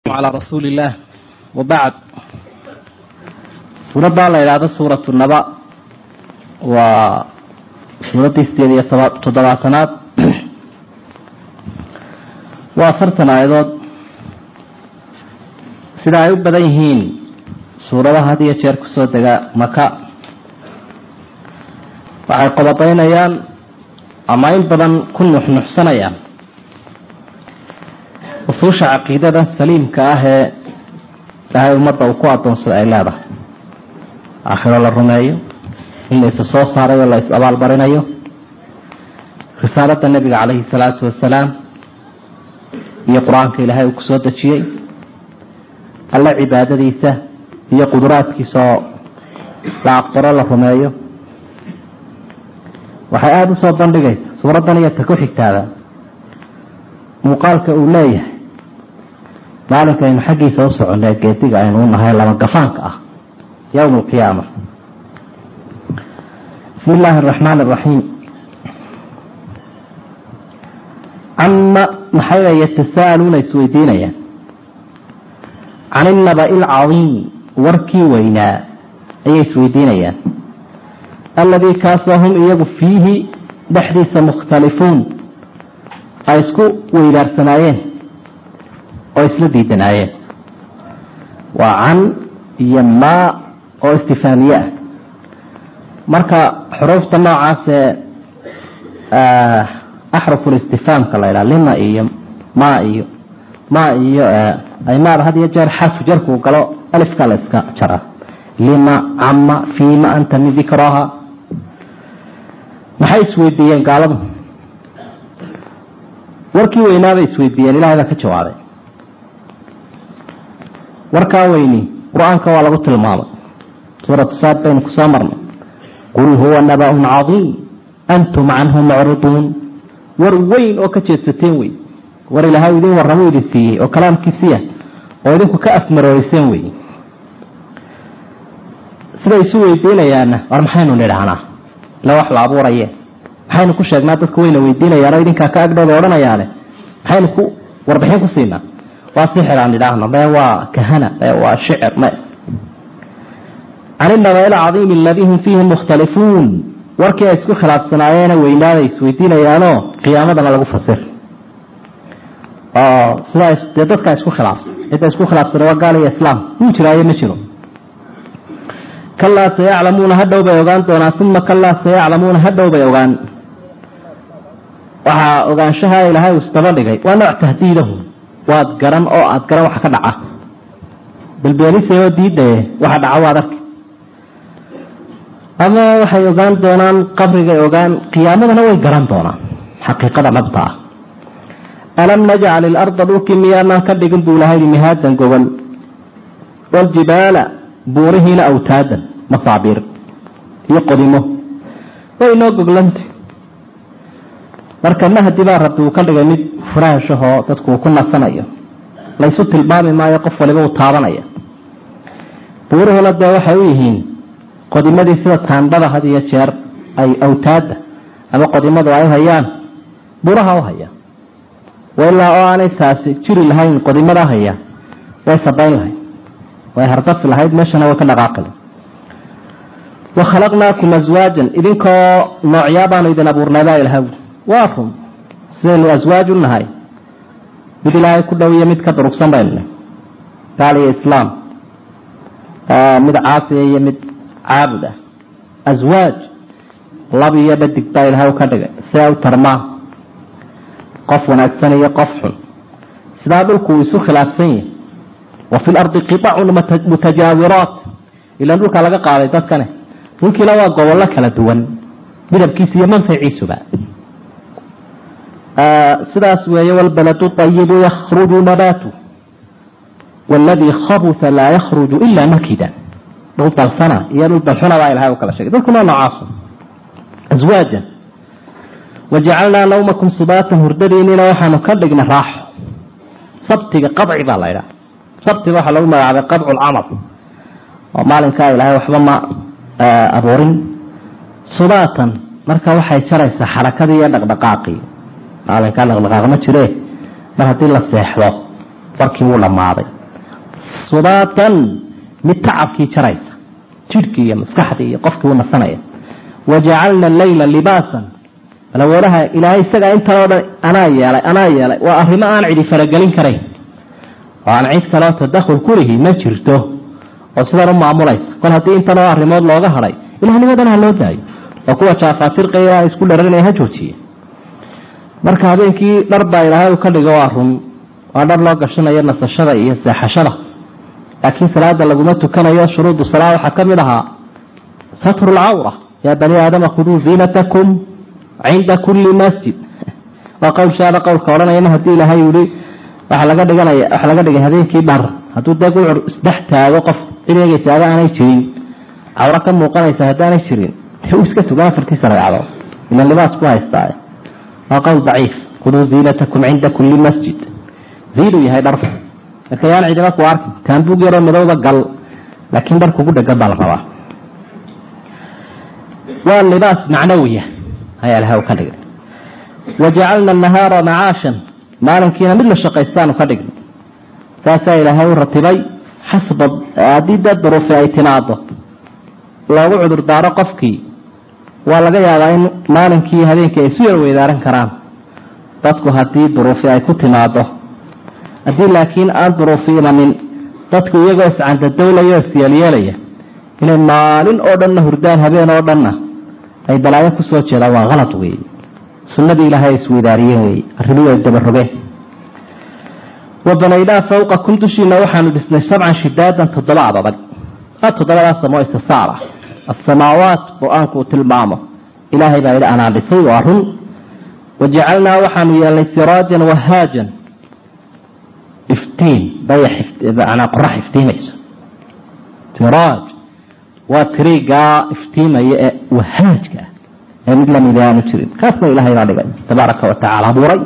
على رسول الله وبعد suuraddaa la idhaahdo suuratu naba waa suuraddii sideed iyo toba toddobaatanaad waa afartan aayadood sida ay u badan yihiin suuradaha had iyo jeer kusoo dega maka waxay qodobeynayaan ama in badan ku nuxnuxsanayaan usuusha caqiidada saliimka ah ee ilaahay ummadda uu ku adoonsada ay leedahay aakhiro la rumeeyo in la isa soo saarayo la is abaalmarinayo risaalada nebiga caleyhi salaatu wasalaam iyo qur-aanka ilaahay uu kusoo dejiyey alle cibaadadiisa iyo quduraadkiisa oo la aqbaro la rumeeyo waxay aada usoo bandhigaysa suuraddan iyo ta ku xigtaada muuqaalka uu leeyahay maalinka aynu xaggiisa u soconay geediga aynu u nahay lama gafaanka ah yowma alqiyaama bismi illaahi araxmaan araxiim cama maxay yatasaaluuna isweydiinayaan can innabai alcadiim warkii weynaa ayay isweydiinayaan alladii kaasoo hum iyagu fiihi dhexdiisa mukhtalifuun ay isku weydaarsanaayeen oo isla diidanaayeen waa can iyo maa oo istifaamiye ah marka xuruufta noocaasee axruful istifaamka la ydhaha lima iyo maa iyo maa iyo ay maada had iyo jeer xarfu jarkuu galo alifka la iska jaraa lima cama fiima anta min dikraha maxay isweydiiyeen gaaladu warkii weynaabay isweydiiyeen ilahay baa ka jawaabay warkaa weyni qur-aanka waa lagu tilmaamay suuratu saad baynu kusoo marnay qul huwa naba-un cadiim antum canhu mucriduun war weyn oo ka jeedsateen wey war ilaahay idin warramuu idin siiyey oo kalaamkiisiya oo idinku ka afmarooreyseen wey siday isu weydiinayaanna war maxaynu nidhaahnaa ila wax la abuuraye maxaynu ku sheegnaa dadku wayna weydiinayaanoo idinkaa ka agdhooda odhanayaane maxaynu ku warbixin ku siinaa waa sixir aan idhaahno me waa kahana me waa shicir me can inaba ilcadiimi aladii hum fiihi mukhtalifuun warkii ay isku khilaafsanaayeena weynaaday isweydiinayaanoo qiyaamadana lagu fasir oo sidaa dee dadkaa isku khilaafsan cidda isku khilaafsana waa gaal iyo islaam wuu jiraayo ma jiro kalaa sayaclamuuna hadhow bay ogaan doonaan uma kalaa sayaclamuuna hadhow bay ogaan waxaa ogaanshaha ilaahay uu isdaba dhigay waa nooc tahdiidahum waad garan oo aada garan waxa ka dhaca balbeenisayoo diidaye waxa dhaca waad arki ama waxay ogaan doonaan qabrigay ogaan qiyaamadana way garan doonaan xaqiiqada dhabta ah alam najcal ilarda dhulkii miyaanaan ka dhigin buu ilahay mihaadan gogol waljibaala buurihiina awtaadan masaabiir iyo qodimo way inoo goglanta marka mahdi baa rabbi uu ka dhigay mid furaashahoo dadku uu ku nasanayo laysu tilmaami maayo qof waliba uu taabanaya buuruhuna dee waxay u yihiin qodimadii sida taandhada had iyo jeer ay awtaada ama qodimadu ay hayaan buuraha u haya ilaa oo aanay taasi jiri lahayn qodimada haya way sabayn lahayd way hardafi lahayd meeshana way ka dhaqaaqi wa khalaqnaakum aswaajan idinkoo noocyaa baanu idin abuurnayba ilaha waa run sidaynu aswaaj u nahay mid ilaahay ku dhow iyo mid ka durugsan baynu nahy gaal iyo islaam mid caasiya iyo mid caabud ah aswaaj lab iyo dhadig baa ilahay ka dhigay sidaa u tarmaa qof wanaagsan iyo qof xun sidaa dhulku uu isu khilaafsan yahay wa fi lardi qitacun mutajaawiraat ilaan dhulkaa laga qaaday dadkane dhulkiina waa gobollo kala duwan midabkiisa iyo manfaciisuba sidaas weeye walbaladu ayibu yakhruju nabaatu waladii khabuta laa yakhruju ila nakida dhul dalsana iyo dhul dalxuna baa ilahay u kala sheegay dhulkuna noocaasu aswaajan wajacalnaa nawmakum subaatan hurdadiinina waxaanu ka dhignay raaxo sabtiga qabci baa la ydhaha sabtiga waxaa lagu magacaabay qabcu lcamal oo maalinkaa ilaahay waxba ma abuurin subaatan marka waxay jaraysaa xarakadii iyo dhaqdhaqaaqii maalinkaa dhaqdhaqaaq ma jire mar haddii la seexdo warkii wuu dhammaaday subaatan mid tacabkii jaraysa jidhkii iyo maskaxdii iyo qofkii u nasanaya wajacalna alleyla libaasan balawalaha ilaahay isagaa intanoo dhan anaa yeelay anaa yeelay waa arrimo aan cidi faragelin karayn oo aan cid kaleo tadakhul kulihi ma jirto oo sidan u maamulaysa kol haddii intanoo arrimood looga hadhay ilahnimadan ha loo daayo oo kuwa jaafaajirqaya isku dharanaya ha joojiye marka habeenkii dhar baa ilaahay ka dhigo waa run waa dhar loo gashanayo nasashada iyo seexashada laakiin salaada laguma tukanayo shuruudu salaa waxaa ka mid ahaa satru lcawra yaa bani aadama khuduu ziinatakum cinda kulli masjid waa qowlshaada qowlka odhanaya ma haddii ilaahay yihi waxaa laga dhiganaya waxaa laga dhigay habeenkii dhar hadduu dee gucur isdhex taago qof cid eegaysa ada aanay jirin cawro ka muuqanaysa haddaanay jirin dee uu iska tugan afartiisa ragcadood ila libaas ku haystaa waa qowl daciif khuduu ziinatakum cinda kulli masjid ziinuu yahay dharku marka yaan cidima ku arkin taambuug yaroo midowba gal laakiin dhar kugu dhegan baa la rabaa waa libaas macnawiya ayaa ilahay u ka dhigay wajacalna nahaara macaashan maalinkiina mid la shaqaystaanu ka dhignay saasaa ilaahay u ratibay xasba haddii dee duruufi ay timaado loogu cudur daaro qofkii waa laga yaabaa in maalinkii habeenkii ay isu yar weydaaran karaan dadku haddii duruufi ay ku timaado haddii laakiin aan duruufi imanin dadku iyagoo iscandadowlaya o isyeelyeelaya inay maalin oo dhanna hurdaan habeen oo dhanna ay balaayo kusoo jeedaan waa kalad weeye sunnadii ilaahay ay isweydaariyeen weeye arrimihii ay dabarogeen wa banaynaa fawqakum dushiina waxaanu dhisnay sabcan shidaadan toddoba abadag a toddobadaas samoo istisaar ah asamaawaat qur-aanku uu tilmaamo ilaahay baa yidhi anaa dhisay waa run wajacalnaa waxaanu yeelnay siraajan wahaajan iftiin dayax manaa qorax iftiimayso siraaj waa tiriigaa iftiimaya ee wahaajka ah ee mid lamida aanu jirin kaasna ilahay baa dhigay tabaaraka wa tacala abuuray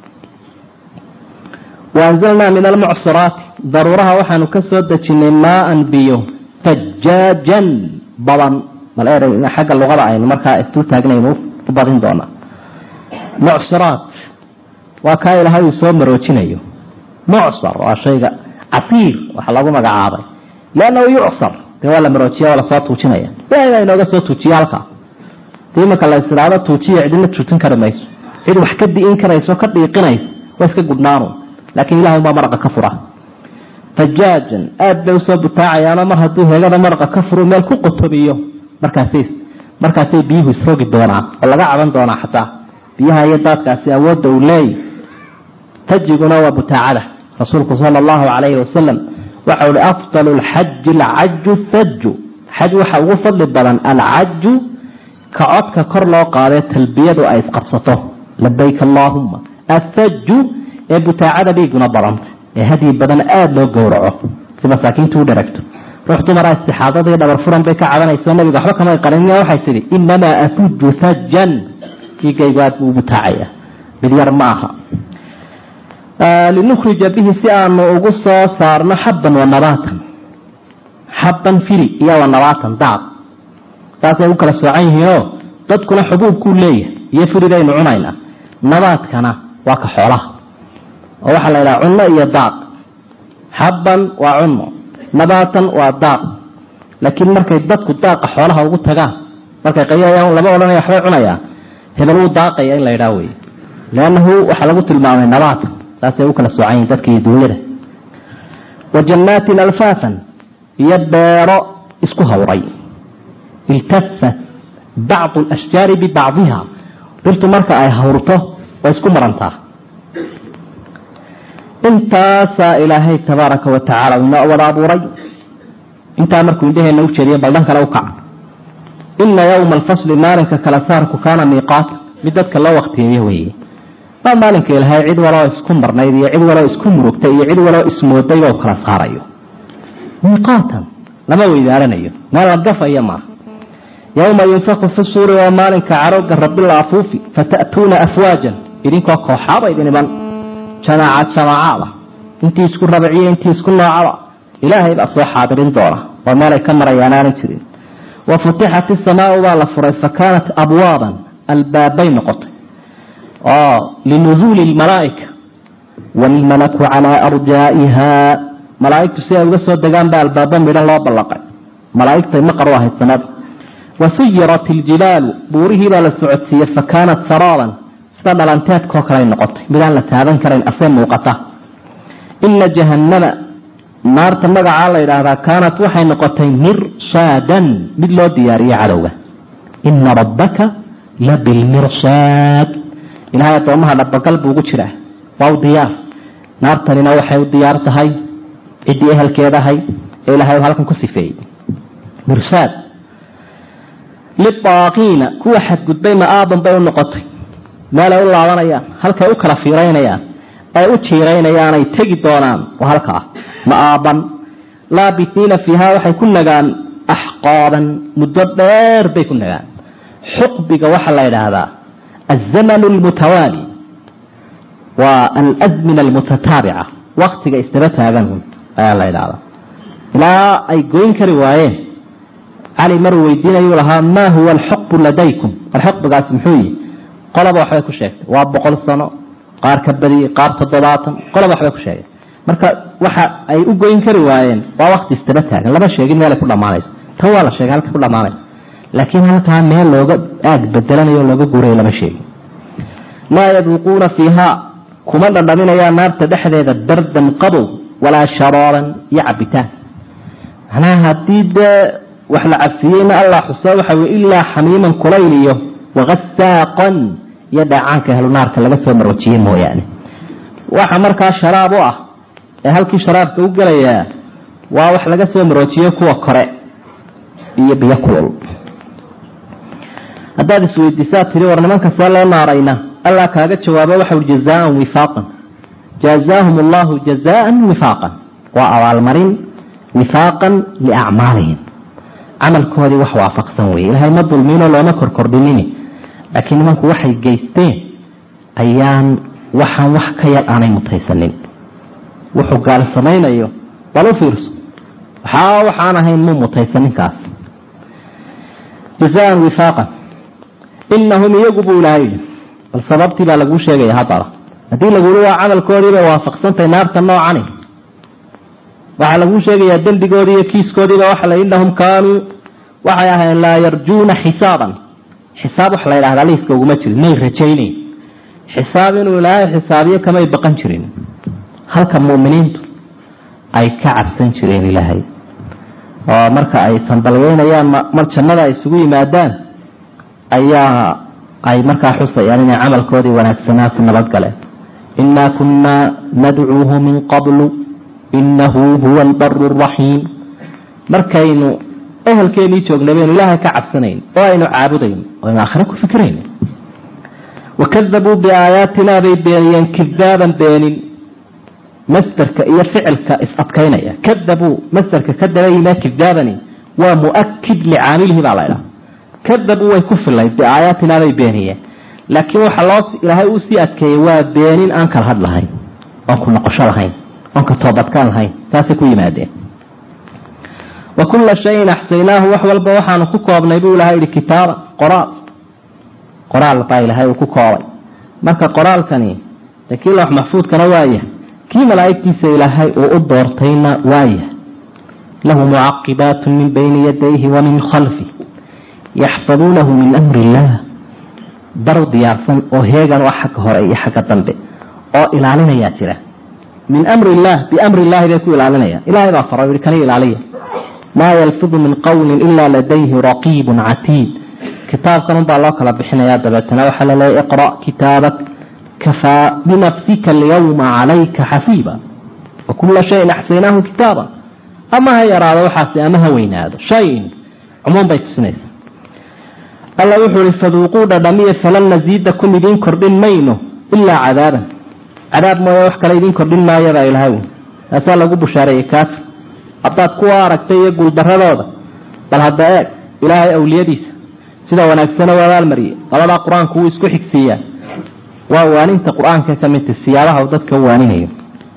waanzalnaa min almucsiraati daruuraha waxaanu ka soo dejinay maaan biyo fajaajan badan bal er xagga luqada aynu markaa isdul taagnaynu u badin doonaa mucsiraat waa kaa ilaahay uu soo maroojinayo mucsar waa shayga casiir waxa lagu magacaabay liannahu yucsar dee waa la maroojiya waa lasoo tuujinaya ilahay baa inooga soo tuujiya halkaa dii imanka la istiraado tuujiya cidina tuujin kari mayso cid wax ka di'in karayso ka dhiiqinaysa waa iska gudnaanu laakiin ilahay unbaa maraqa ka fura fajaajan aada bay usoo butaacayaanoo mar hadduu heegada maraqa ka furu meel ku qotomiyo markaasay markaasay biyuhu isrogi doonaan oo laga caban doonaa xataa biyaha iyo daadkaasi awoodda uu leeyay tajiguna waa butaacada rasuulku sala allahu calayhi wasalam waxau hi afdalu lxaji alcaju thaju xaj waxa ugu fadli badan alcaju ka codka kor loo qaadee talbiyadu ay isqabsato labayk allaahuma athaju ee butaacada dhiiguna badanta ee hadyi badan aada loo gowraco si masaakiintu u dharagto ruux dumaraa istixaadadii dhabar furan bay ka cabanayso nabiga waxba kamay qarin waxay tidhi inamaa asuju sajan dhiigaygu aad buu u butaacaya mid yar ma aha linukhrija bihi si aanu ugu soo saarno xabban wa nabaatan xabban fili iyo wa nabaatan daad saasay u kala soocan yihiinoo dadkuna xubuubkuu leeyahay iyo filidaynu cunaynaa nabaadkana waa ka xoolaha oo waxaa la yidhaha cunno iyo daaq xabban waa cunno nabaatan waa daaq laakiin markay dadku daaqa xoolaha ugu tagaan markay qayayaan lama odhanaya waxbay cunayaa hebel wuu daaqaya in la yidhaha wey liannahu waxaa lagu tilmaamay nabaatan saasay u kala soocan yihin dadka iyo duunyada wa jannaatin alfaafan iyo beero isku hawray iltafat bacdu alashjaari bibacdiha dhirtu marka ay hawrto way isku marantaa intaasaa ilaahay tabaaraka wa tacaala inoo wada abuuray intaa markuu indhaheena u jeediyo baldhan kale u kaca ina yowma alfasli maalinka kala saarku kaana miiqaata mid dadka loo waktiyeeyo weeye waa maalinka ilahay cid waloo isku marnayd iyo cid waloo isku murugtay iyo cid waloo ismooday oo kala saarayo miiqaatan lama weydaaranayo meel la gafaya maaha yowma yunfaku fi suuri waa maalinka carooga rabila afuufi fata'tuuna afwaajan idinkoo kooxaaba idin iman jamaacad jamaacada intii isku rabciyo intii isku noocaba ilaahay baa soo xaadirin doona oo meelay ka marayaan aanan jirin wa futixat isamaau baa la furay fa kaanat abwaaban albaabbay noqotay oo linuzuuli lmalaa'ika waalmalaku calaa arjaa'iha malaa'igtu si ay uga soo degaan baa albaaba midhan loo ballaqay malaa'igtay maqar u ahayd sanada wa suyirat iljibaalu buurihii baa la socodsiiyey fa kaanat saraaban sida dhalanteedkoo kaley noqotay midaan la taaban karayn asee muuqata ina jahannama naarta magacaa la yidhaahdaa kaanat waxay noqotay mirsaadan mid loo diyaariyey cadowga ina rabbaka la bilmirsaad ilahay addoomaha dhabagal buu ugu jiraa waa u diyaar naartanina waxay u diyaar tahay ciddii ehelkeedahay ee ilahay halkan ku sifeeyey mirsaad libaaqiina kuwa xadgudbay ma-aaban bay u noqotay meelay u laabanayaan halkay u kala fiiraynayaan ay u jiiraynayaan ay tegi doonaan oo halkaa ma-aaban laabitiina fiiha waxay ku nagaan axqaaban muddo dheer bay ku nagaan xuqbiga waxaa la yidhaahdaa alzamanu almutawaali waa alazmina almutataabica waktiga isdaba taagan ayaa la yidhahdaa ilaa ay goyn kari waayeen cali maruu weydiinayuu lahaa maa huwa alxuqbu ladaykum war xuqbigaasi muxuu yihi qolaba waxbay ku sheegtay waa boqol sano qaar ka badiyey qaar toddobaatan qolaba waxbay ku sheegay marka waxa ay u goyn kari waayeen waa wakti isdaba taagan lama sheegin meelay ku dhammaanayso tan waa la sheegay halka ku dhammaanayso laakiin halkaa meel looga aag bedelanayo looga guurayo lama sheegin laa yaduuquuna fiiha kuma dhandhaminayaan naarta dhexdeeda bardan qabow walaa sharaaran iyo cabitaan macnaha haddii dee wax la cabsiiyeyna allah xusee waxa wey ilaa xamiiman kulayl iyo wakasaaqan iyo dheecaanka ahlu naarka laga soo marwajiyey mooyaane waxa markaa sharaab u ah ee halkii sharaabka u gelayaa waa wax laga soo marwajiyo kuwa kore iyo biyo kulul haddaad isweydiisaa tiri war nimanka see loo naarayna allah kaaga jawaabo waxa ui jazaan wifaaqan jazaahum allahu jazaan wifaaqan waa abaalmarin wifaaqan liacmaalihim camalkoodii wax waafaqsan weye ilahay ma dulmiinoo looma korkordhinini laakiin nimanku waxay geysteen ayaan waxaan wax ka yar aanay mutaysanin wuxuu gaal samaynayo bal u fiirso waxaa waxaan ahayn muu mutaysaninkaas jazaan wifaaqan inahum iyagu buu ilahay yidhi bal sababtii baa laguu sheegaya haddaba haddii laguli waa camalkoodii bay waafaqsantahay naarta noocani waxaa laguu sheegayaa dembigoodii iyo kiiskoodiiba waxa la inahum kaanuu waxay ahayn laa yarjuuna xisaaban xisaab wax la yidhahdaa liiska uguma jirin may rajaynayn xisaab inuu ilaahay xisaabiyo kamay baqan jirin halka mu'miniintu ay ka cabsan jireen ilaahay oo marka ay sanbalgeynayaan mar jannada ay isugu yimaadaan ayaa ay markaa xusayaan inay camalkoodii wanaagsanaa ku nabadgaleen inaa kunaa nadcuuhu min qablu inahu huwa albaru raxiim markaynu ehelkeenii joognay baynu ilaahay ka cabsanayn oo aynu caabudayn oo aynu aakhire ku fikrayn wakadabuu biaayaatina bay beeniyeen kidaaban beenin masderka iyo ficilka is-adkaynaya kadabuu masderka ka daba yimee kidaabani waa muakid licaamilihi baa laydhaha kadabuu way ku filayd biaayaatina bay beeniyeen laakiin waxaa loo ilaahay uu sii adkeeyey waa beenin aan kala had lahayn oon ku noqosho lahayn oon ka toobadkaan lahayn saasay ku yimaadeen wa kulla shayin axsaynaahu wax walba waxaanu ku koobnay buu ilahay yihi kitaaban qoraal qoraal baa ilaahay uu ku koobay marka qoraalkani dee kii loox maxfuudkana waaya kii malaa'igtiisa ilaahay uu u doortayna waaya lahu mucaqibaatu min bayni yadayhi wa min khalfi yaxfaduunahu min amri illaah daru diyaarsan oo heegan u ah xagga hore iyo xagga dambe oo ilaalinayaa jira min amri illaah biamri illahi bay ku ilaalinayaan ilahay baa fara yihi kani ilaaliya maa yalfidu min qowlin ilaa ladayhi raqiibun catiid kitaabkan unbaa loo kala bixinayaa dabeetana waxaa laleeya iqra' kitaabak kafaa binafsika alyawma calayka xasiiba wa kula shayin axsaynaahu kitaaba ama ha yaraado waxaasi ama ha weynaado shayin cumuum bay tusinaysa alla wuxuu ihi faduuquu dhadhamiya falan nasiidakum idiin kordhin mayno ilaa cadaaban cadaab mooye wax kale idiin kordhin maayabaa ilahay taasaa lagu bushaareeyey kaafir haddaad kuwa aragtay iyo guuldaradooda bal hadda eeg ilaahay awliyadiisa sida wanaagsana u abaalmariyey labadaa qur-aanku wuu isku xigsiiyaa waa waaninta qur-aanka ka midta siyaabaha uu dadka u waaninayo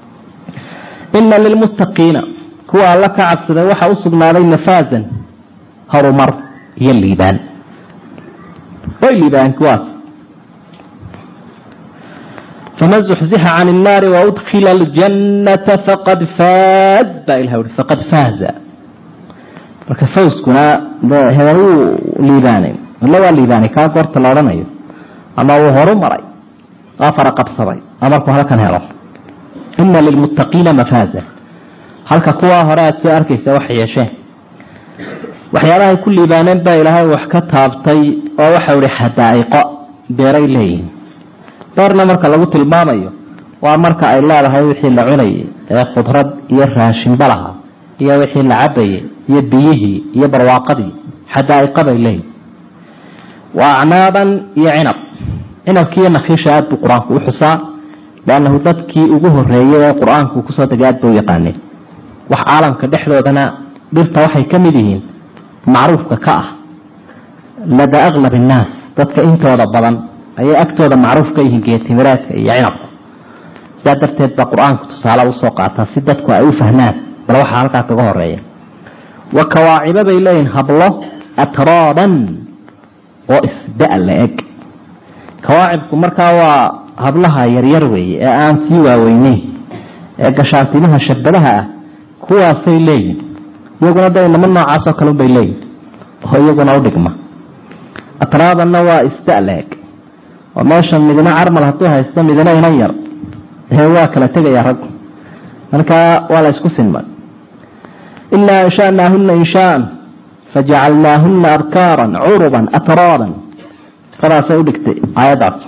ina lilmuttaqiina kuwa alla ka cabsaday waxaa u sugnaaday nafaazan horumar iyo liibaan way liibaan kuwaas faman zuxzixa can innaari waudkila aljannata faqad faaz baa ilah ui faqad faaza marka fawskuna hebel wuu liibaanay illa waa liibaanay kaa goorta la odhanayo ama wuu horu maray waa fara qabsaday a markuu halkan helo ina lilmuttaqiina mafaaza halka kuwaa hore aada soo arkaysa wax yeesheen waxyaabahay ku liibaaneen baa ilaahay wax ka taabtay oo waxau ihi xadaa'iqo beeray leeyihiin beerna marka lagu tilmaamayo waa marka ay leedahay wixii la cunayay ee khudrad iyo raashinba lahaa iyo wixii la cabayay iyo biyihii iyo barwaaqadii xadaa'iqa bay leeyihin wa acnaaban iyo cinab cinabkiiyo nakiisha aada buu qur-aanku u xusaa liannahu dadkii ugu horeeyay ee qur-aanku kusoo degay aad bay u yaqaaneen wax caalamka dhexdoodana dhirta waxay ka mid yihiin macruufka ka ah lada aklab innaas dadka intooda badan ayay agtooda macruuf ka yihiin geetimireedka iyo cinabka sidaa darteed baa qur-aanku tusaale usoo qaataa si dadku ay u fahmaan bal waxaa halkaa kaga horeeya wa kawaacibo bay leeyihin hablo atraaban oo isda la eg kawaacibku markaa waa hablaha yaryar weeye ee aan sii waaweyneyn ee gashaantimaha shabadaha ah kuwaasay leeyihin iyaguna da inamo noocaasoo kale unbay leeyihin oo iyaguna udhigma atraabanna waa isda la eg oo meesha midna carmal hadduu haysto midna inan yar ee waa kala tegaya raggu markaa waa la isku sinmay inaa anshanaahuna inshaan fajacalnaahuna abkaaran curuban atraaban sifadaasay udhigtay aayaddaas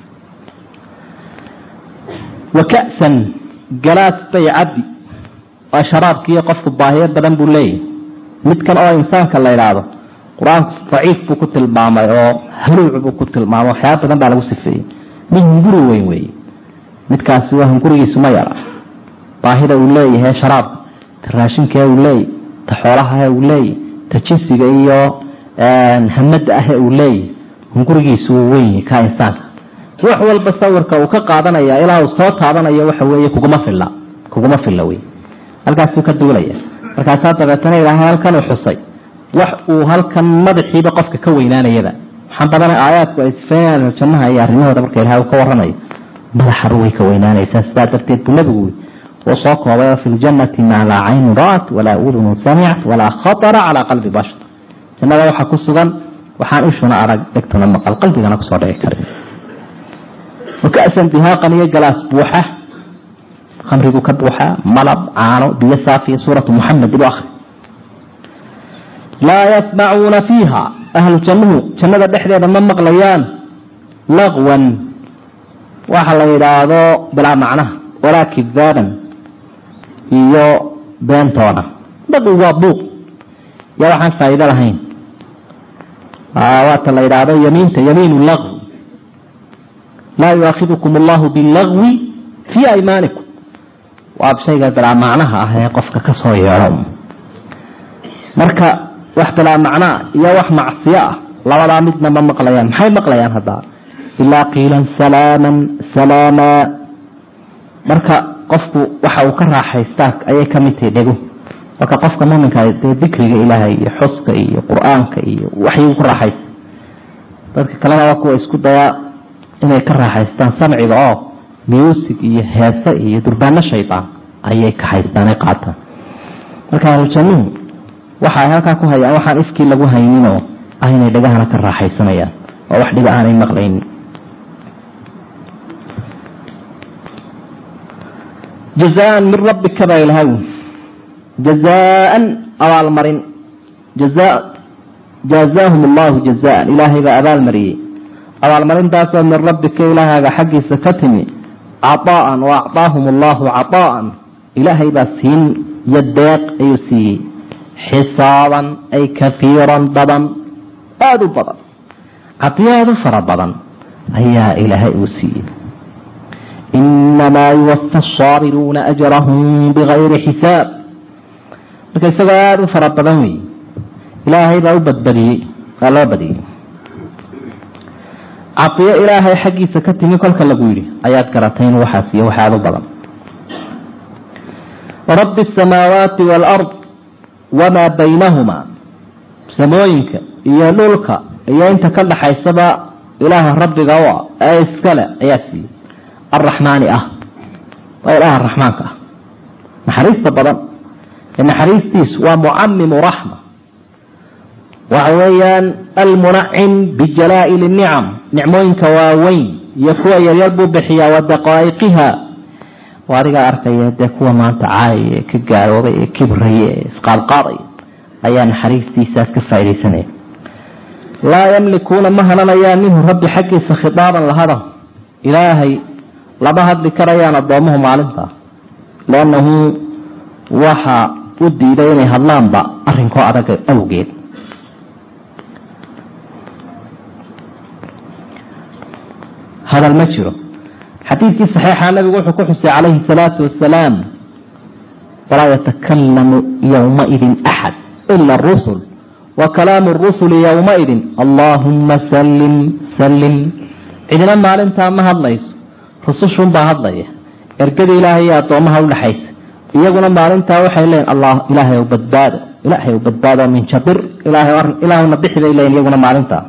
wa ka'san galaas bay cabdi waa sharaabkiiyo qofku baahiyo badan buu leeyahy midkan oo insaanka la idhaahdo qur-aanku daciif buu ku tilmaamay oo haluuc buu ku tilmaamay waxyaaba badan baa lagu sifeeyey mid hunguri weyn weeye midkaasi waa hungurigiisu ma yara baahida uu leeyahay sharaabka ta raashinkae uu leeyahy ta xoolahae uu leeyahy ta jinsiga iyo hamada ahe uu leeyahy hungurigiisu wuu weynyahy ka insaanka wax walba sawirka uu ka qaadanaya ilaa uu soo taabanayo waxa weeye kuguma filla kuguma filla wey halkaasuu ka duulaya markaasaa dabeetana ilaahay halkan uu xusay wax uu halkan madaxiiba qofka ka weynaanayaba waxaan badana aayaadku ay sifeynayaan jannaha iyo arrimahooda marka ilahay uu ka warramayo madaxaba way ka weynaanaysaa sidaa darteed buu nabigu uu soo koobay fi ljannati maa laa caynun ra'at walaa udunun samicat walaa khatara calaa qalbi bashar jannada waxaa ku sugan waxaan ishuna arag dhegtuna maqal qalbigana kusoo dhici karin wakasan dihaaqan iyo galaas buuxa khamrigu ka buuxa malab caano biyo saafiya suuratu muxamed ilu akri laa yasmacuuna fiiha ahlu jannuhu jannada dhexdeeda ma maqlayaan laqwan waxa la yidhaahdo bilaa macnaha walaa kidaaban iyo beentoona laqwi waa buuq yaa waxaan faa'iido lahayn waata la yidhaahdo yamiinta yamiinu laqwi laa yuaakidukum allahu bilagwi fii aymaanikum waa shayga bilaa macnaha ah ee qofka ka soo yeedho marka wax bilaa macnaa iyo wax macsiyo ah labadaa midna ma maqlayaan maxay maqlayaan haddaa ilaa qiilan salaaman salaamaa marka qofku waxa uu ka raaxaystaa ayay ka mid tahay dhego marka qofka muminka dee dikriga ilaahay iyo xuska iyo qur-aanka iyo waxyuu ku raaxaysta dadka kalena waa kuwa isku dayaa inay ka raaxaystaan samciga oo music iyo heese iyo durbaano shaydaan ayay ka haystaanay qaataan marka ahlujannuhu waxa ay halkaa ku hayaan waxaan ifkii lagu hayninoo ah inay dhagahana ka raaxaysanayaan oo wax dhiba aanay maqlaynin jazaan min rabbika baa ilahay jazaan abaalmarin jazaahum allahu jazaan ilaahay baa abaalmariyey abaalmarintaasoo min rabbika ilaahaaga xaggiisa ka timi caطaa'an wa acطaahum allahu caطaa'an ilaahay baa siin iyo deeq ayuu siiyey xisaaban ay kafiiran badan aada u badan cadiyo aada u fara badan ayaa ilaahay uu siiyey inamaa yuwafa asaabiruuna ajrahum bigayri xisaab marka isagoo aada u fara badan wey ilaahay baa u badbadiyey waa loo badiyey cadiyo ilaahay xaggiisa ka timi kolka lagu yidhi ayaad garatay in waxaas iyo waxaad u badan rabbi asamaawaati waalard wamaa baynahumaa samooyinka iyo dhulka iyo inta ka dhaxaysaba ilaaha rabbiga u ah ee iskale ayaa siiyey arraxmaani ah waa ilaaha raxmaanka ah naxariista badan ee naxariistiisu waa mucamimu raxma waxa weeyaan almunacim bijalaa'il nicam nicmooyinka waaweyn iyo kuwa yaryar buu bixiyaa wa daqaa'iqiha waa adigaa arkaya dee kuwa maanta caayaya ee ka gaaloobay ee kibraya ee isqaadqaadaya ayaa naxariistiisaas ka faaidaysanaya laa yamlikuuna ma hananayaan minhu rabbi xaggiisa khitaaban lahada ilaahay lama hadli karayaan addoomuhu maalintaa liannahu waxa u diiday inay hadlaanba arrinkoo adag awgeed hadal ma jiro xadiidkii saxiixa nabigu wuxuu ku xusay calayhi salaatu wasalaam walaa yatakalamu yowmaidin axad ila rusul wa kalaamu rusuli yowmaidin allaahumma sallim sallim cidina maalintaa ma hadlayso rusushunbaa hadlaya ergadii ilaahay iyo addoomaha udhaxaysa iyaguna maalintaa waxay leeyiin allah ilaahay ow badbaado ilaahay ow badbaado min jabir ilaahuna bixi bay leeyiin iyaguna maalintaa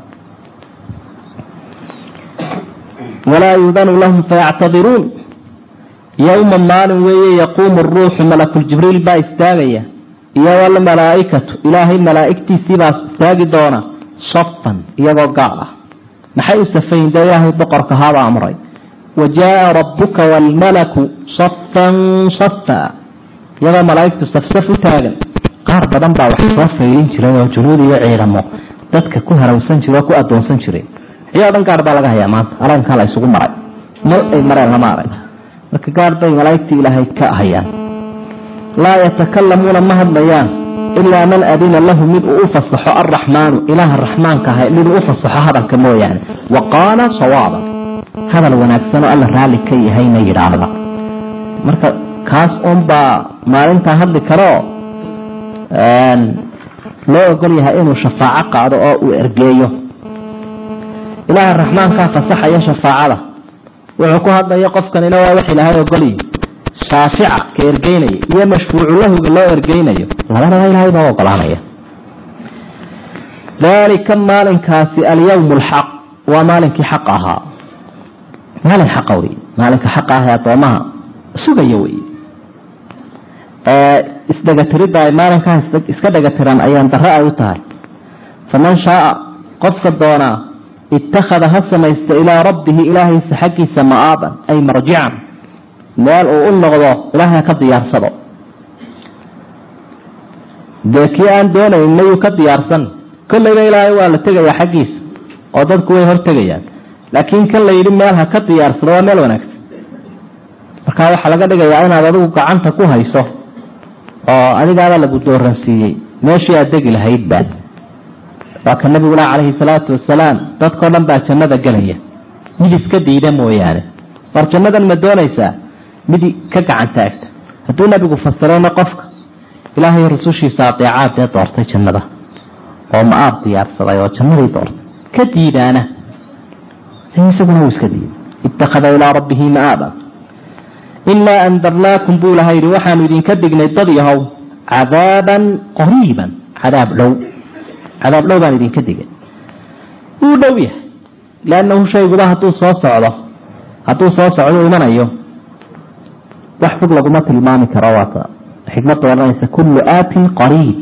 walaa yuudanu lahum fayactadiruun yowma maalin weeye yaquumu ruuxu malakuljibriil baa istaagaya iyo walmalaaikatu ilaahay malaaigtiisiibaa istaagi doona safan iyagoo gaal ah maxay u safayin dee ilaahay boqorka haabaa amray wa jaaa rabbuka waalmalaku safan safa iyagoo malaaigtu safsaf u taagan qaar badan baa wax soo faylin jiray oo junuud iyo ciidamo dadka ku harawsan jira oo ku adoonsan jiray ciyo dhan gaar baa laga hayaa maanta alankaa la isugu maray mal ay mareen lama arag marka gaar bay malaaigtii ilaahay ka hayaan laa yatakalamuuna ma hadlayaan ilaa man adina lahu mid uu u fasaxo alraxmaanu ilaaha raxmaanka ahay mid uu u fasaxo hadalka mooyaane wa qaala sawaaban hadal wanaagsanoo alla raalli ka yahayna yidhaahda marka kaas unbaa maalintaa hadli karoo loo ogol yahay inuu shafaaco qaado oo uu ergeeyo ilaaha raxmaankaa fasaxaya shafaacada wuxuu ku hadlaya qofkanina waa wax ilaahay ogolyi shaafica ka ergeynaya iyo mashfuucu lahuga loo ergeynayo labadaba ilaahay baa ogolaanaya daalika maalinkaasi alyawm alxaq waa maalinkii xaq ahaa maalin xaqa wey maalinka xaqa ah ee addoomaha sugaya wey isdhegatiridda ay maalinkaa iska dhegatiran ayaan dare ay u tahay faman shaaa qofka doonaa ittakhada ha samaysta ilaa rabbihi ilaahaysa xaggiisa ma'aaban ay marjican meel uu u noqdo ilaahay ha ka diyaarsado dee kii aan doonayn mayuu ka diyaarsan kollayba ilaahay waa la tegayaa xaggiisa oo dadku way hortegayaan laakiin kan la yidhi meel ha ka diyaarsado waa meel wanaagsan markaa waxaa laga dhigayaa inaad adigu gacanta ku hayso oo adigaaba lagu dooransiiyey meeshii aad degi lahaydba waa ka nabigula calayhi salaatu wasalaam dadkao dhan baa jannada gelaya mid iska diida mooyaane war jannadan ma doonaysaa mid ka gacan taagta hadduu nabigu fasirayna qofka ilaahay rasushiisa adeecaad ee doortay jannada oo ma-aab diyaarsaday oo jannadii doortay ka diidaana isaguna wuu iska diiday ittakhada ilaa rabbihi ma-aaba inaa andarnaakum buu ilaha yidhi waxaanu idinka dhignay dad yahow cadaaban qariiban cadaab dhow cadaab dhow baan idinka digay wuu dhow yahay liannahu shayguba hadduu soo socdo hadduu soo socdo imanayo wax fog laguma tilmaami karo waata xikmadda odhanaysa kullu aatin qariib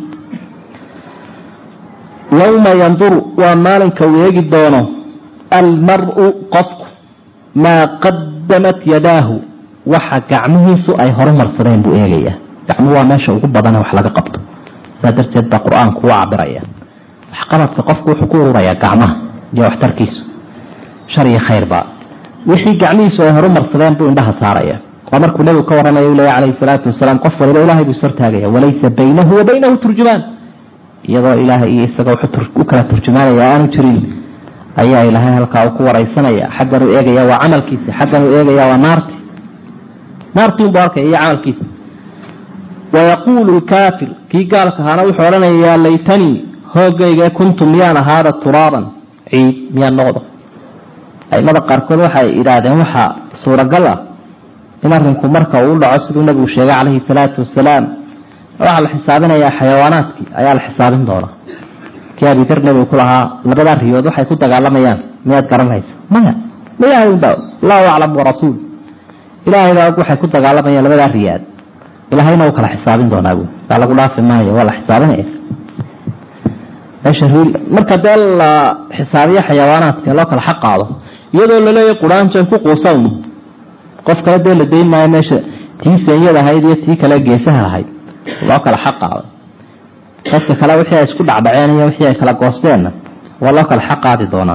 yowma yanduru waa maalinka uu eegi doono almar-u qofku maa qadamat yadaahu waxa gacmihiisu ay horumarsadeen buu eegayaa gacmuhu waa meesha ugu badane wax laga qabto saa darteed baa qur-aanku u cabiraya waxqabadka qofku wuxuu ku ururayaa gacmaha iyo waxtarkiisu shar iyo khayrba wixii gacmihiisu ay horumarsadeen buu indhaha saaraya waa markuu nebigu ka warramaya u leeya calayhi salaatu wasalaam qof waliba ilahay buu ishortaagaya walaysa baynahu wa baynahu turjumaan iyadoo ilaahay iyo isaga u kala turjumaanaya aanu jirin ayaa ilaahay halkaa uu ku waraysanaya xaggan uu eegaya waa camalkiisa xaggan uu eegaya waa naarti naartii unbuu arkaya iyo camalkiisa wayaquulu lkaafir kii gaalka ahaana wuxuu odhanaya yaa laytanii hoogayga kuntu miyaan ahaada turaaban ciid miyaan noqdo aimada qaarkood waxay idhaahdeen waxaa suuragal ah in arinku marka uu u dhaco siduu nabigu sheegay calayhi salaatu wasalaam waxaa la xisaabinayaa xayawaanaadkii ayaa la xisaabin doona kii abidar nabigu ku lahaa labadaa riyood waxay ku dagaalamayaan miyaad garanaysa maya mayahay unba allahu aclam warasuul ilaahayba waxay ku dagaalamayaan labadaa riyaad ilaahayna uu kala xisaabin doonaa bu saa lagu dhaafi maayo waa la xisaabinaya meesha riil marka dee la xisaabiyo xayawaanaadka loo kala xaq qaado iyadoo laleeyahy quraanjan ku quusan qof kale dee la dayn maayo meesha tii senyada ahayd iyo tii kale geesaha ahayd loo kala xaq qaado dadka kale wixii ay isku dhacdhaceen iyo wixii ay kala goosteenna waa loo kala xaq qaadi doonaa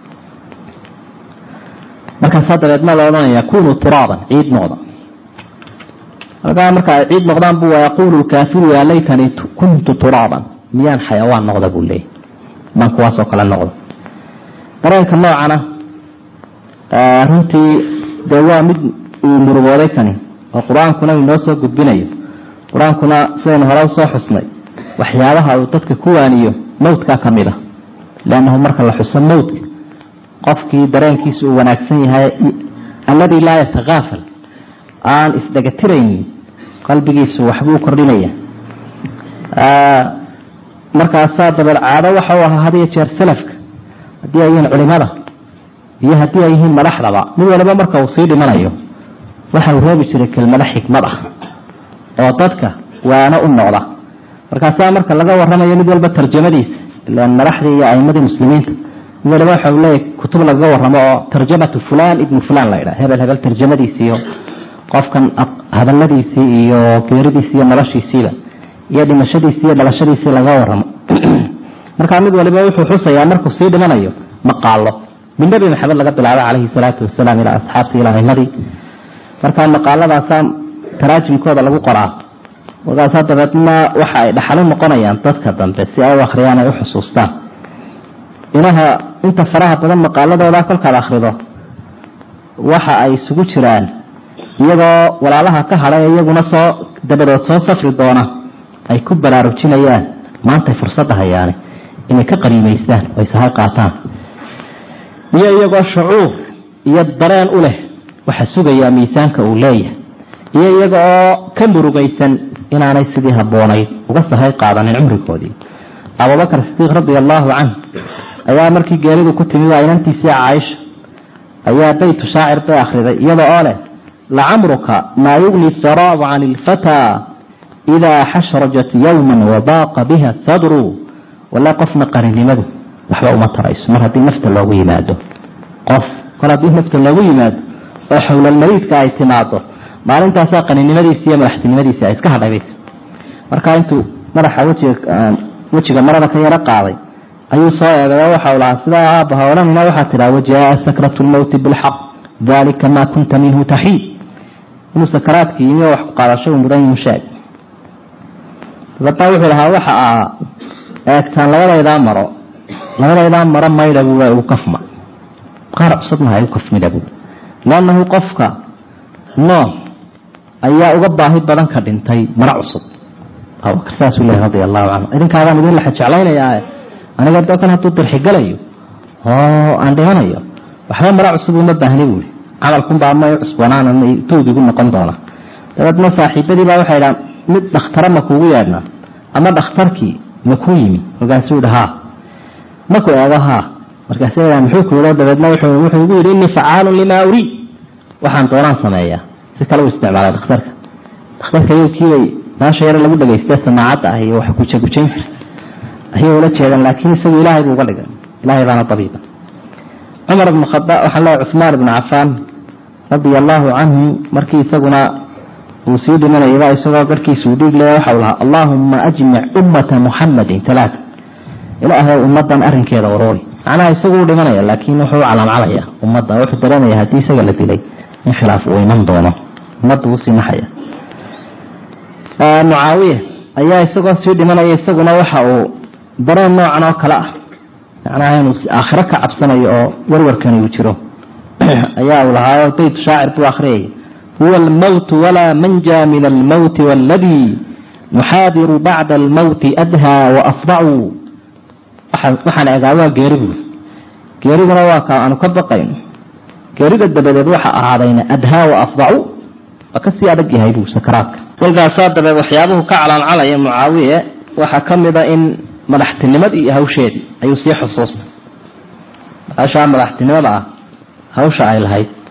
markaasaa dabeedna la odhanaya kunuu turaaban ciid noqda halkaa marka ay ciid noqdaan bu yaquulu lkaafiru yaa laytanii kuntu turaaban miyaan xayawaan noqda buu leeyay maan kuwaasoo kale noqda dareenka noocana runtii dee waa mid uu murugooday kani oo qur-aankuna uu inoo soo gudbinayo qur-aankuna sidaynu hore usoo xusnay waxyaabaha uu dadka ku waaniyo mawdkaa ka mid a leannahu marka la xuso mawdka qofkii dareenkiisa uu wanaagsan yahay alladii laa yatakaafal aan isdhegatiraynin qalbigiisu waxbuu kordhinaya markaasaa dabeed caado waxa uu ahaa had iyo jeer salafka haddii ay yihiin culimada iyo haddii ay yihiin madaxdaba mid waliba marka uu sii dhimanayo waxa uu reebi jiray kelmado xikmad ah oo dadka waano u noqda markaasaa marka laga waramayo mid walba tarjamadiisa ilaan madaxdii iyo aimadii muslimiinta mid waliba waxa uu leeyahy kutub lagaga waramo oo tarjamatu fulan ibnu fulan la yidhaha hebel hebel tarjamadiisi iyo qofkan hadaladiisii iyo geeridiisi iyo noloshiisiiba iyo dhimashadiisi iyo dhalashadiisii laga waramo markaa mid waliba wuxuu xusayaa markuu sii dhimanayo maqaalo min nebi maxamed laga bilaabo calayhi salaatu wasalaam ilaa asxaabtii ilaa aimadii markaa maqaaladaasaa taraajimkooda lagu qoraa markaasaa dabeedna waxa ay dhaxalo noqonayaan dadka dambe si ay u akhriyaan ay u xusuustaan inaha inta faraha badan maqaaladooda kolkaad akhrido waxa ay isugu jiraan iyagoo walaalaha ka hadhay iyaguna soo dabadood soo safri doona ay ku baraarujinayaan maantay fursadda hayaane inay ka qaniimaystaan oo isahay qaataan iyo iyagoo shucuur iyo dareen u leh waxa sugayaa miisaanka uu leeyahay iyo iyaga oo ka murugaysan inaanay sidii habboonayd uga sahay qaadanin cumrigoodii abubakar sidiiq radia allaahu canh ayaa markii geeridu ku timi waa inantiisii caaisha ayaa baytu shaacir bay akhriday iyada oo leh lacamruka maa yugni tharaau can ilfataa idaa xashrajat yowman wabaaqa biha sadru wala qofna qarinimadu waxba uma tarayso mar haddii nafta loogu yimaado qof kol haddii nafta loogu yimaado oo xowlalmariidka ay timaado maalintaasaa qaninimadiisi iyo madaxtinimadiisi ay iska hadhabaysa markaa intuu madaxa wejiga wejiga marada ka yaro qaaday ayuu soo eegay oo waxau lahaa sidaa aabbaha odhanina waxaa tidhaha wajaa sakratu lmowti bilxaq dalika maa kunta minhu taxiid inuu sakaraadkii yimi oo wax ku qaadasho uu mudan yihin sheeg dabeedna wuxuu lahaa waxa aa eegtaan labadaydaa maro labadaydaa maro maydha buu igu kafma qaar cusubna ha igu kafmida buu leannahu qofka nool ayaa uga baahi badan ka dhintay maro cusub abubakar saasuu leeyahy radia allahu canhu idinkaadaan idin laxa jeclaynayaa aniga dokan hadduu dirxigalayo oo aan dhimanayo waxba maro cusub uma baahni buui camalkunbaa ma cusboonaan towgigu noqon doona dabeedna saaxiibadii baa waxay dhahan mid dhakhtara ma kuugu yeedhnaa ama dhakhtarkii ma kuu yimi markaasuu yidhi haa maku eego haa markaas muxuu ku yidho dabeedna wuxuu igu yidhi innii facaalun limaa uriid waxaan doonaan sameeyaa si kale u isticmaalay dhakhtarka dhakhtarka yowkiibay maasha yare lagu dhagaystee samaacadda ah iyo wax gujagujayn jira ayay ula jeedaan laakiin isagu ilaahay buu uga dhigay ilahay baana dabiiba cumar ibnu khadaab waxaan leeyahay cuhmaan ibnu cafaan radia allaahu canhu markii isaguna uu sii dhimanayaba isagoo garhkiisuu dhiig leeya waxau lahaa allaahumma ajmic ummata muxamadin talaata ilaahay ummadan arrinkeeda uruuri macnaha isagu u dhimanaya laakiin wuxuu u calaamcalaya ummadda wuxuu dareemaya haddii isaga la dilay in khilaaf uu iman doono ummadda uu sii naxaya mucaawiya ayaa isagoo sii dhimanaya isaguna waxa uu dareen noocan oo kale ah macnaha inuu aakhiro ka cabsanayo oo warwarkani uu jiro ayaa uu lahaayo bayt shaacir buu akhriyaya huwa almowtu walaa manja min almowti waaladii nuxaadiru bacda almowti adhaa waafdacu waxaan egaa waa geeri buuri geeriduna waa ka aanu ka baqayno geerida dabadeed waxa ahaadayna adhaa waafdacu waa kasii adag yahay buu sakaraadka kolkaasaa dabeed waxyaabuhu ka calaancalaya mucaawiye waxaa ka mida in madaxtinimadii iyo hawsheedii ayuu sii xusuustay hashaa madaxtinimada ah hawsha ay lahayd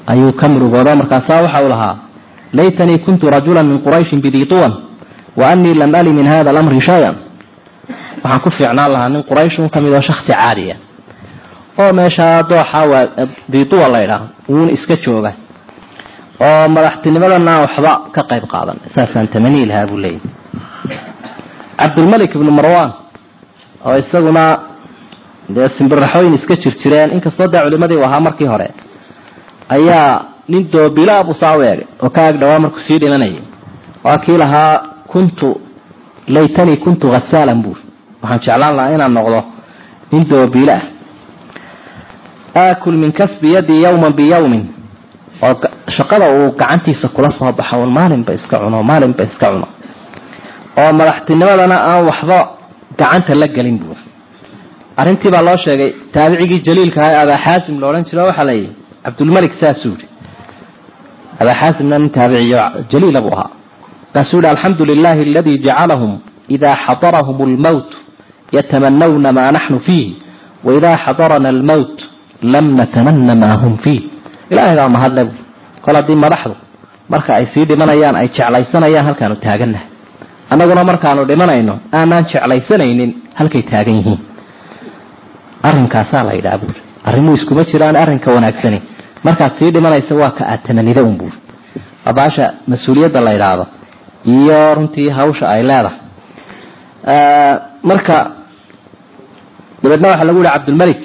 ayuu ka murugooda markaasaa waxa uu lahaa laytanii kuntu rajulan min qurayshin bidii tuwan wa anii lam ali min hada alamri shay-an waxaan ku fiicnaan lahaa nin qurayshun ka mid oo shaksi caadiya oo meeshaa dooxa waa diituwa laydhaah wuuna iska jooga oo madaxtinimadana waxba ka qayb qaadan saasaan tamanii lahaa buu leeyahy cabdulmalik ibnu marwan oo isaguna dee simbiraxooyin iska jir jireen inkastoo dee culimadii u ahaa markii hore ayaa nin doobila buu saa u eegay oo ka ag dhawaa markuu sii dhimanayay waa kii lahaa kuntu laytanii kuntu hasaalan buur waxaan jeclaan lahaa inaan noqdo nin doobiila ah aakul min kasbi yadii yawman biyawmin oo shaqada uu gacantiisa kula soo baxo un maalinba iska cuno maalinba iska cuno oo madaxtinimadana aan waxba gacanta la gelin buur arrintii baa loo sheegay taabicigii jaliilka aha abaa xaasim la odhan jiro waxaa layihi cabdulmalik saasuu yihi abaa xaasimna nin taabiciyo jaliila buu ahaa kaasuu yihi alxamdu lilahi aladii jacalahum idaa xadarahum lmowt yatamanawna maa naxnu fiih waidaa xadarana almowt lam natamana maa hum fiih ilahay baa mahadle bu kol haddii madaxdu marka ay sii dhimanayaan ay jeclaysanayaan halkaanu taagannahay annaguna markaanu dhimanayno aanaan jeclaysanaynin halkay taagan yihiin arrinkaasaa la yidhaha buuri arrimuu iskuma jiraan arrinka wanaagsani markaad sii dhimanaysa waa ka aad tamanida un buuri waa baasha mas-uuliyadda la yidhaahdo iyo runtii hawsha ay leedahay marka dabeedna waxaa lagu yihi cabdulmalik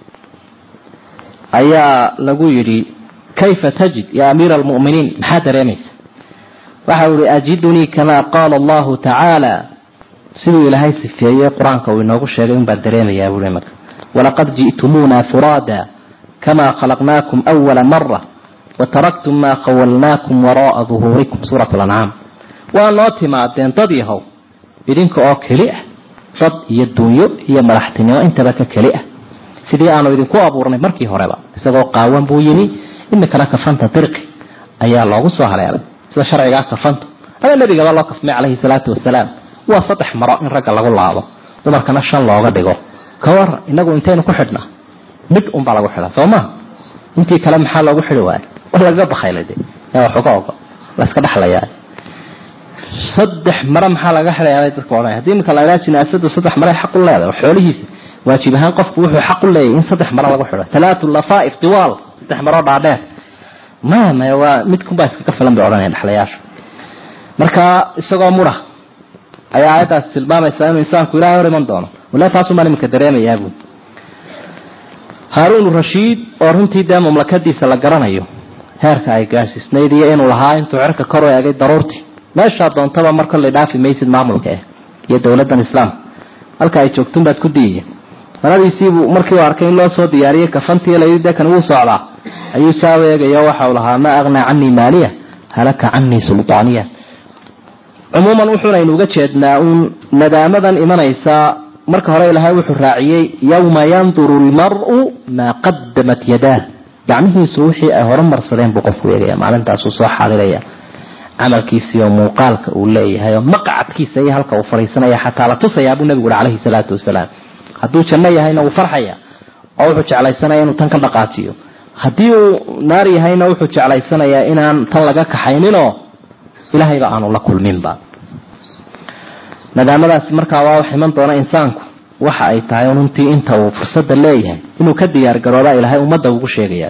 ayaa lagu yidhi kayfa tajid ya amiira almu'miniin maxaa dareemaysa waxa uu yihi ajidunii kamaa qaala allahu tacaala siduu ilaahay sifeeyey qur-aanka uu inoogu sheegay un baan dareemayaa buui marka walaqad ji'tumuuna furaada kamaa khalaqnaakum awala mara wataraktum maa khawalnaakum wara'a duhuurikum suurat lancaam waa noo timaadeen dad yahow idinka oo keli ah dad iyo dunyo iyo madaxtinimo intaba ka keli ah sidii aanu idinku abuurnay markii horeba isagoo qaawan buu yimi imikana kafanta dirqi ayaa loogu soo haleelay sida sharcigaa kafantu ama nebigaba loo kafmay calayhi salaatu wasalaam waa saddex maro in ragga lagu laabo dumarkana shan looga dhigo ka waran inagu intaynu ku xidhnaa mid unbaa lagu xidhaa soo maa intii kale maxaa loogu xidhi waaya wa lagaga bakayla de yaa wax uga ogo la iska dhexlayaa saddex mare maxaa laga xidhayaa bay dadka odhanaya hadii iminka la idhaha jinaasadu saddex mare xaq u leedahay xoolihiisa waajib ahaan qofku wuxuu xaq u leeyahy in saddex mare lagu xidho talaatu lafaaif tiwaal saddex maroo dhaadheer maya maya waa midkunbaa iskaga filan bay odhanaya dhexlayaashu marka isagoo mura ayaa aayaddaasi tilmaamaysaa inuu insaanku ilahay hor iman doono wala taasumaan iminka dareemayaa buui haaruun rashiid oo runtii dee mamlakadiisa la garanayo heerka ay gaarsiisnayd iyo inuu lahaa intuu cirka kor u eegay daruurtii meeshaa doontaba mar kollay dhaafi maysid maamulka eh iyo dowladdan islaamka halka ay joogtun baad ku diiya manadiisiibuu markii uu arkay in loo soo diyaariyey kafantii layidhi dee kan wuu socdaa ayuu saa u eegayo waxa uu lahaa maa aghnaa canii maaliya halaka canii sultaaniya cumuuman wuxuunaynu uga jeednaa uun nadaamadan imanaysa marka hore ilaahay wuxuu raaciyey yowma yanduru lmaru maa qadamat yadaah gacmihiisu wixii ay horumarsadeen buu qofku eegaya maalintaasuu soo xaadiraya camalkiisii oo muuqaalka uu leeyahay oo maqcadkiisa iyo halka uu fadhiisanaya xataa la tusayaa buu nabigu uhi calayhi salaatu wasalaam hadduu janno yahayna wuu farxaya oo wuxuu jeclaysanaya inuu tan ka dhaqaajiyo haddii uu naar yahayna wuxuu jeclaysanayaa inaan tan laga kaxayninoo ilaahayba aanu la kulminba nadaamadaasi markaa waa wax iman doona insaanku waxa ay tahay runtii inta uu fursadda leeyahay inuu ka diyaar garooba ilaahay ummadda ugu sheegaya